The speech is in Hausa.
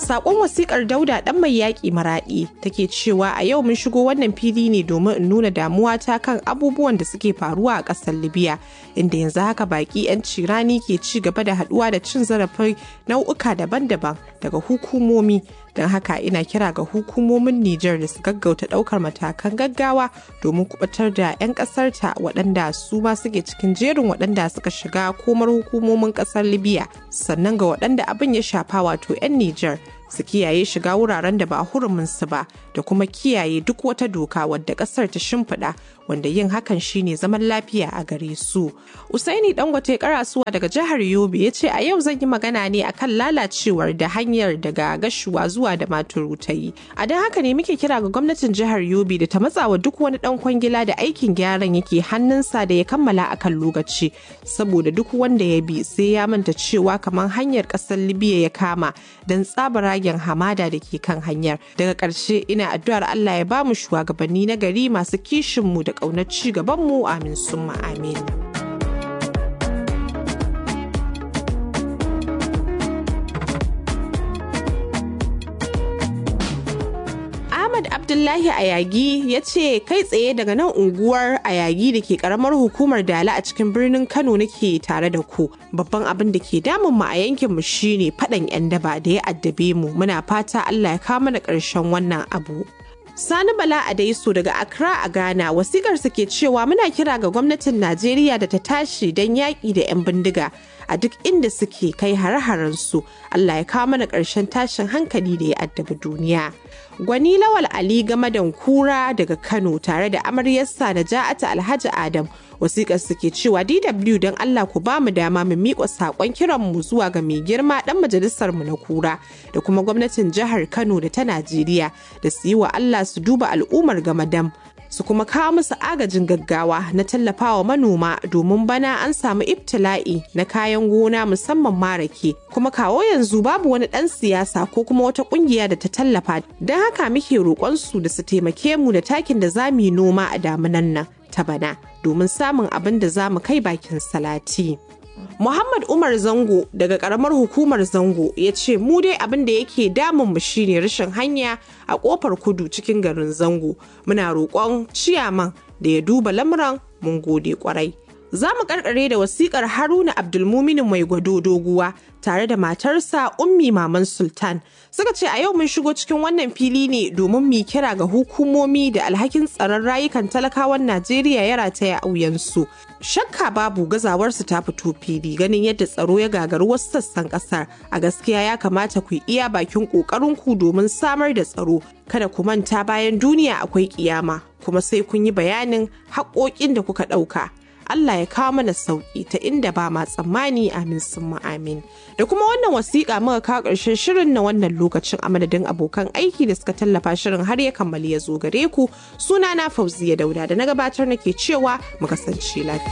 sakon wasikar dauda dan mai yaƙi maraɗi take cewa a yau mun shigo wannan fili ne domin in nuna damuwa ta kan abubuwan da suke faruwa a ƙasar libya inda yanzu haka baƙi 'yan cirani ke ci gaba da haɗuwa da cin zarafin nau'uka daban-daban daga hukumomi don haka ina kira ga hukumomin Nijar da su gaggauta ɗaukar matakan gaggawa domin kubatar da 'yan ƙasarta waɗanda su ma suke cikin jerin waɗanda suka shiga komar hukumomin ƙasar Libya sannan ga waɗanda abin ya shafa wato 'yan Nijar su kiyaye shiga wuraren da ba huruminsu ba da kuma kiyaye duk wata doka wadda ƙasar ta shimfiɗa wanda yin hakan shine zaman lafiya a gare su. Usaini Dangote Karasuwa daga jihar Yobe ya ce a yau zan yi magana ne akan lalacewar da hanyar daga gashuwa zuwa da maturu ta yi. A don haka ne muke kira ga gwamnatin jihar Yobe da ta matsawa duk wani dan kwangila da aikin gyaran yake hannunsa da ya kammala akan lokaci saboda duk wanda ya bi sai ya manta cewa kamar hanyar ƙasar Libya ya kama don tsabaragen hamada da ke kan hanyar. Daga ƙarshe ina addu'ar Allah ya ba mu shugabanni na gari masu kishinmu da ƙaunar ci gabanmu amin summa amin. Ahmad Abdullahi Ayagi ya ce kai tsaye daga nan unguwar Ayagi da ke karamar hukumar Dala a cikin birnin Kano nake tare da ku. Babban abin da ke damun mu a yankin mu shine faɗan 'yan daba da ya addabe mu. Muna fata Allah ya kawo mana ƙarshen wannan abu. Sani Bala Adaisu daga Accra a Ghana wasikar ke cewa muna kira ga gwamnatin Najeriya da ta tashi don yaƙi da 'yan bindiga a duk inda suke kai hare su Allah ya kawo mana ƙarshen tashin hankali da ya addabi duniya. Gwani Lawal Ali Gamadan Kura daga Kano tare da amaryarsa da Ja'ata Alhaji Adam wasikar suke cewa DW don Allah ku ba mu dama mu miƙa saƙon kiran mu zuwa ga mai girma ɗan majalisar mu na Kura da kuma gwamnatin jihar Kano da ta Najeriya da su yi wa Allah su duba al'ummar Gamadam su kuma kawo musu agajin gaggawa na tallafawa manoma domin bana an samu ibtila'i na kayan gona musamman marake kuma kawo yanzu babu wani ɗan siyasa ko kuma wata ƙungiya da ta tallafa don haka muke roƙonsu da su taimake mu da takin da za mu yi noma a damunan nan ta bana domin samun abin da za mu kai bakin salati. Muhammad Umar Zango daga karamar hukumar Zango ya ce mu dai abin da yake damun mu shine rashin hanya a kofar kudu cikin garin Zango. Muna roƙon ciyaman da ya duba lamuran mun gode kwarai. Za mu karkare da wasikar Haruna Abdulmuminin mai gwado doguwa tare da matarsa Ummi Maman Sultan. Suka ce a yau mun shigo cikin wannan fili ne domin mu kira ga hukumomi da alhakin tsaron rayukan talakawan Najeriya ya rataya a wuyansu. Shakka babu gazawarsu ta fito fili ganin yadda tsaro ya gagaru wasu sassan kasar. A gaskiya ya kamata ku iya bakin ƙoƙarinku domin samar da tsaro. Kada ku manta bayan duniya akwai kiyama kuma sai kun yi bayanin haƙoƙin da kuka ɗauka. Allah ya kawo mana sauki ta inda ba ma tsammani amin sun amin. Da kuma wannan wasiƙa muka kawo ƙarshen shirin na wannan lokacin a madadin abokan aiki da suka tallafa shirin har ya kammali ya zo gare ku suna na Fauziya Dauda da na gabatar nake cewa mu kasance lafiya.